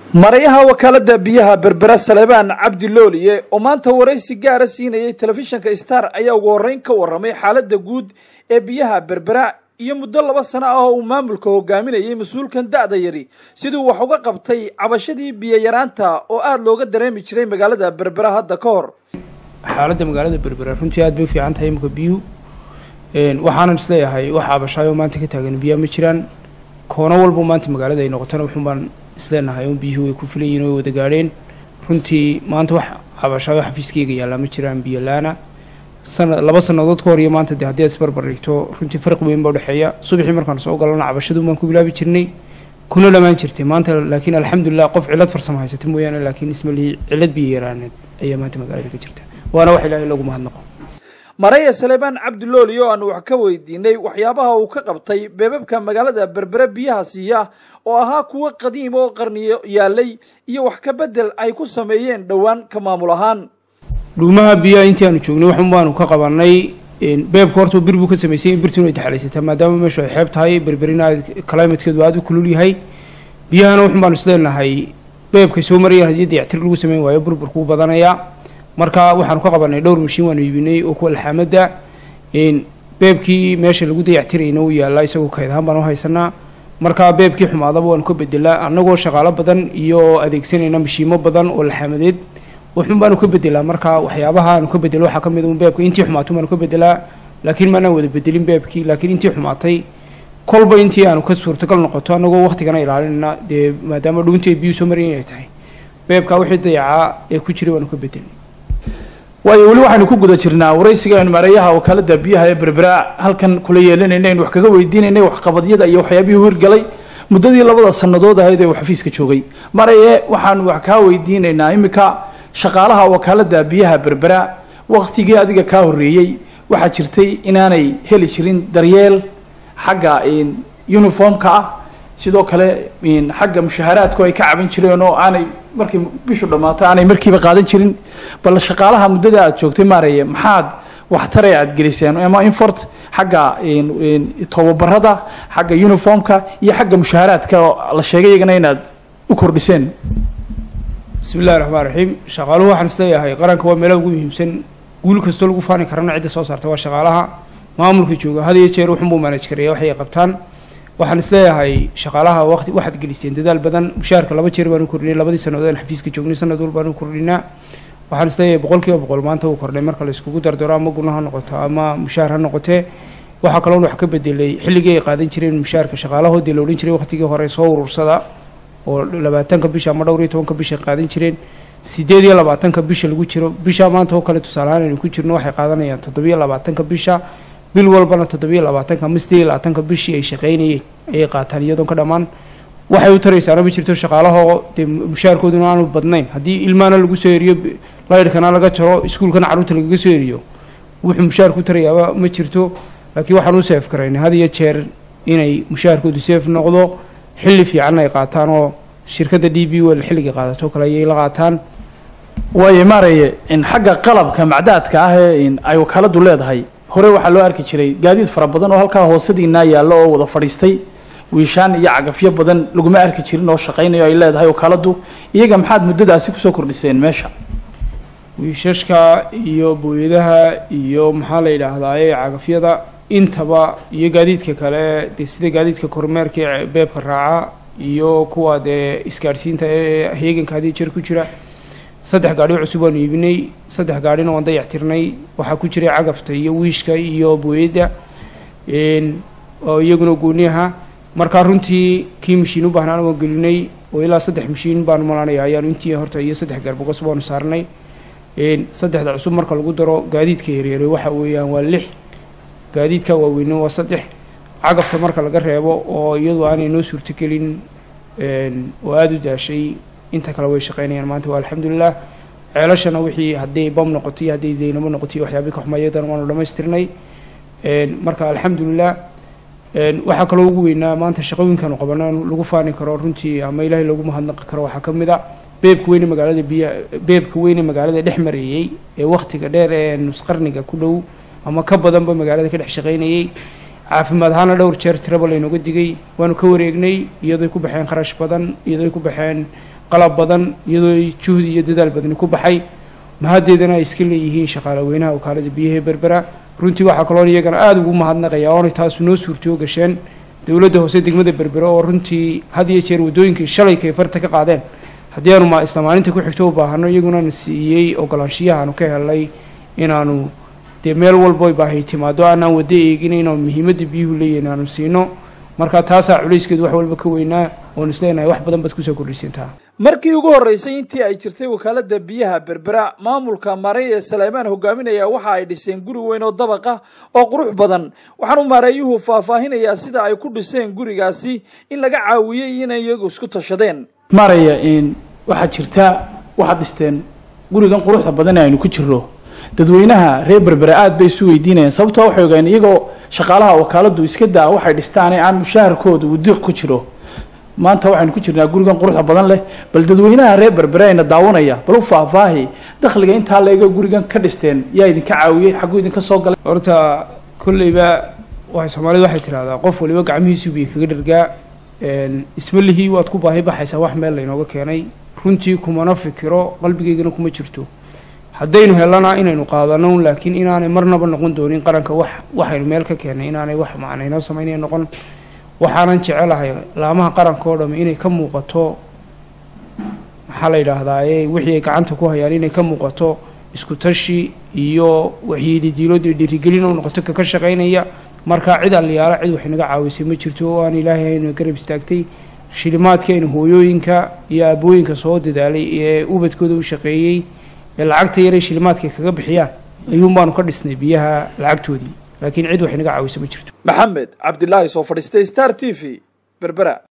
marayaha wakaalada biyaha berbera saleebaan cabdi looliye oo maanta waraysi gaara siinayay telefishinka star ayaa ugu horreyn ka warramay xaaladda guud ee biyaha berbera iyo muddo laba sano ah oo uu maamulka hogaaminayay mas-uulkan da'da yari siduu wax uga qabtay cabashadii biyo yaraanta oo aada looga dareemi jiray magaalada berbera hadda ka hor xaaladda magaalada berbera runtii aad bay u fiican tahay imika biyuhu waxaanan isleeyahay wax cabashaayo maanta ka taagan biyaa ma jiraan koono walba maanta magaalada ay noqotona wuxuun baan isleenahay un biyuhu way ku filan yihin way wada gaadheen runtii maanta wax cabashaayo xafiiskayga yaallaa ma jiraan biyo la-ana sana laba sannadood ka hor iyo maanta dee haddii aad isbarbar dhigto runtii farqi weyn baa udhexeeya subaxii markaan soo galana cabashadu baan ku bilaabi jirnay kuna dhamaan jirtay maanta laakiin alxamdulilah qof cillad farsamo haysata mooyaane laakiin ismalihii cillad biyo yaraaneed ayaa maanta magaalada ka jirta waana wax ilaahay lagu mahadnaqo maraya saleebaan cabdilooli oo aanu wax ka weydiinay waxyaabaha uu ka qabtay beebabka magaalada berbere biyaha siiya oo ahaa kuwo qadiim oo qarniyo yaalay iyo wax ka bedel ay ku sameeyeen dhowaan ka maamul ahaan dhuumaha biyaha intii aanu joognay waxun baanu ka qabanay beebka horta bir buu ka samaysay in birtuna ay daxlaysataa maadaama meeshu ay xeeb tahay berberina climatekeedu aada u kulul yahay biyahana waxun baanu isleenahay beebkay soo marayaan haddii dayactir lagu sameyn waayo burburkuu badanayaa marka waxaanu ka qabanay dhowr mashiin waanu iibinay oo kuwa alxaamadda beebkii meesha lagu dayactirayna uu yaallaa isagoo kayd ahaan baan u haysanaa marka beebkii xumaadaba waanu ka bedelaa annagoo shaqaalo badan iyo adeegsanayna mashiimo badan oo laxaamadeed wuxun baanu ka bedelaa marka waxyaabaha aanu ka bedelo waxaa ka mid un beebka intii xumaatay baanu ka bedelaa laakiin maanaan wada bedelin beebkii laakiin intii xumaatay kolba intii aanu ka suurtagal noqoto annagoo waqtigana ilaalinayna dee maadaama dhuuntii ay biyuu soo marayn ay tahay beebka wixii dayacaa ee ku jiray waanu ka bedelnay waayo weli waxaynu ku guda jirnaa waraysigaanu mareeyaha wakaalada biyaha ee berbera halkan kula yeelanayna aynu wax kaga weydiinaynay waxqabadyada iyo waxyaabihii hirgalay muddadii labada sannadood ahayd ee uu xafiiska joogay maraye waxaanu wax kaa weydiinaynaa iminka shaqaalaha wakaalada biyaha berbera waktigii adiga kaa horreeyey waxaa jirtay inaanay heli jirin daryeel xagga uniformka ah sidoo kale xagga mushaharaadku ay ka caban jireen oo aanay markii bishu dhammaato aanay markiiba qaadan jirin bal shaqaalaha muddada aad joogtay maaraya maxaad waxtare aad geliseen ama infort xagga tababarada xagga uniformka iyo xagga mushaharaadka la sheegay iyagana inaad u kordhiseen bismi illahi raxmaan raxiim shaqaaluhu waxaan isleeyahay qaranka waa meelaha ugu muhiimsan guul kastoo lagu faani karana cidda soo saarta waa shaqaalaha maamulka jooga had iyo jeer wuxunbuu manaj kareeya waxay qabtaan waxaan isleeyahay shaqaalaha waqti waxaad geliseen dadaal badan mushaharka laba jeer baanu kordhinay labadii sannadood aan xafiiska joognay sanad wal baanu kordhinaa waxaan isleeyahay boqol kiiba boqol maanta uu kordhay marka la iskugu dardaro ama guna ha noqoto ama mushahar ha noqotee waxaa kaloon wax ka bedelay xilligii ay qaadan jireen mushaharka shaqaalahoodii la odhan jiray waqtigii hore soo urursada oo labaatanka bisha ama dhowr iyo tobanka bisha ay qaadan jireen sideed iyo labaatanka bisha lagu jiro bisha maanta oo kale tusaalehaan aynu ku jirno waxay qaadanayaan toddobiyo labaatanka bisha bil walbana toddobiyo labaatanka ama sideed iyo labaatanka bishii ay shaqaynayeen ayay qaataan iyadoon ka dhammaan waxay u taraysaana ma jirto shaqaalahoo dee mushaharkooduna aanu badnayn haddii ilmaana lagu soo eriyo laydhkana laga jaro iskuulkana carruurta lagaga soo eriyo wuxuu mushaharku u tarayaaba ma jirto laakiin waxaan u seef karaynay had iyo jeer inay mushaharkoodu seef noqdo xilli fiicanna ay qaataan oo shirkadda d b wel xilligay qaadato kale ayay la qaataan waayo maaraye xagga qalabka macdaadka ah ee ay wakaaladu leedahay hore waxaa loo arki jiray gaadiid fara badan oo halkaa hoosadiinaa yaallo oo wada fadhiistay wiishaan iyo cagafyo badan laguma arki jirin oo shaqaynayo ay leedahay wakaaladu iyaga maxaad muddadaasi kusoo kordhiseen meesha wiishashka iyo booyadaha iyo maxaa la yidhaahdaaye cagafyada intaba iyo gaadiidka kale dee sida gaadiidka kormeerka ee beebka raaca iyo kuwa dee isgaadhsiinta ee heeganka haddii jeer ku jira saddex gaadhi cusub waanu iibinay saddex gaadhina waan dayactirnay waxaa ku jiray cagafta iyo wiishka iyo booyadda oo iyaguna gooniyaha markaa runtii kii mashiin u baahnaan waan gelinay oo ilaa saddex mashiin baanu malanaya ayaanu intii horta iyo saddex garbogos baanu saarnay saddexda cusub marka lagu daro gaadiidka yaryare waxa weeyaan waa lix gaadiidka waaweyne waa saddex cagafta marka laga reebo oo iyadu aanay noo suurtogelin oo aada u daashay inta kale way shaqeynayaan maanta waa alxamdulilah ceelashana wixii hadday bam noqoto iyo hadday daynamo noqoto iyo waxyaabii ka xumaayadana waanu dhammaystirnay marka alxamdulilah waxaa kaloo ugu weynaa maanta shaqooyinkaanu qabana lagu faani karo runtii ama ilaahay lagu mahadnaqi karo waxaa ka mid a beebka weyne magaalada biya beebka weyne magaalada dhex mareeyey ee wakhtiga dheer ee nusqarniga ku dhow ama ka badanba magaalada ka dhex shaqaynayey caafimaad ahaana dhowr jeer tiraba laynooga digay waanu ka wareegnay iyadooy ku baxeen kharash badan iyadooy ku baxeen qalab badan iyadooy juhdi iyo dadaal badani ku baxay mahaddeedana ay iska leeyihiin shaqaale weynaha wakaalada biyaha berbera runtii waxaa kaloon iyagana aada ugu mahadnaqaya oonay taasu noo suurtoo gasheen dowladda hoose degmada berbera oo runtii had iyo jeer waddooyinkii shalay kayfarta ka qaadeen haddii aanu ma isla maalinta ku xigto u baahano iyaguna na siiyey ogolaanshiyahaanu ka helnay inaanu dee meel walbo baahay timaado aanaan waddo eegin inaanu muhiimadda biyuhu leeyihin aanu siino marka taasaa culayskeedu wax walba ka weynaa oon isleenahay wax badan baad kusoo kordhaysantaa markii ugu horreysay intii ay jirtay wakaalada biyaha berbera maamulka maareey ee saleymaan hogaaminaya waxa ay dhiseen guri weyn oo dabaqa oo qurux badan waxaanu maareeyuhu faahfaahinayaa sida ay ku dhiseen gurigaasi in laga caawiyey inay iyagu isku tashadeen maaraya waxaa jirta waxaad dhisteen gurigan quruxda badan ee aynu ku jirro dadweynaha reer berbera aada bay isu weydiinayaan sababtoo waxay ogaen iyagoo shaqaalaha wakaaladu iska daa waxay dhistaan ee aan mushaharkooda uu diq ku jiro maanta waxaynu ku jirnaa gurigan quruxda badan leh bal dadweynaha reer berbera ayna daawanaya bal u faahfaahi dakhliga intaa leega gurigan ka dhisteen yaa idinka caawiyey xagguu idinka soo galay horta kolleyba waxay soomaalida waxay tidhahdaa qof waliba gacmihiisu biyo kaga dhargaa isma lihii waad ku baahi baxaysaa wax meel laynooga keenay runtii kumana fikiro qalbigeygana kuma jirto haddaynu helana inaynu qaadano laakiin inaanay marnaba noqon doonin qaranka wax waxaynu meel ka keennay inaanay wax macna inoo samaynaya noqon waxaanan jecelahay laamaha qaranka oo dhamme inay ka muuqato maxaa la yidhaahdaa ee wixii ay gacanta ku hayaan inay ka muuqato isku tashi iyo waxyididiilood iyo dhiirigelin oo noqoto kaka shaqaynaya markaa cid alliyaala cid wax inaga caawisay ma jirto oo aan ilaahay haynu garab istaagtay shilimaadkaynu hooyooyinka iyo aabooyinka soo dadaalay ee ubadkooda u shaqeeyey ee lacagta yaray shilimaadkay kaga bixiyaan ayuun baanu ka dhisnay biyaha lacagtoodii laakiin cid wax inaga caawisa ma jirto maxamed cabdilaahi soo fadhiistay star t v berbera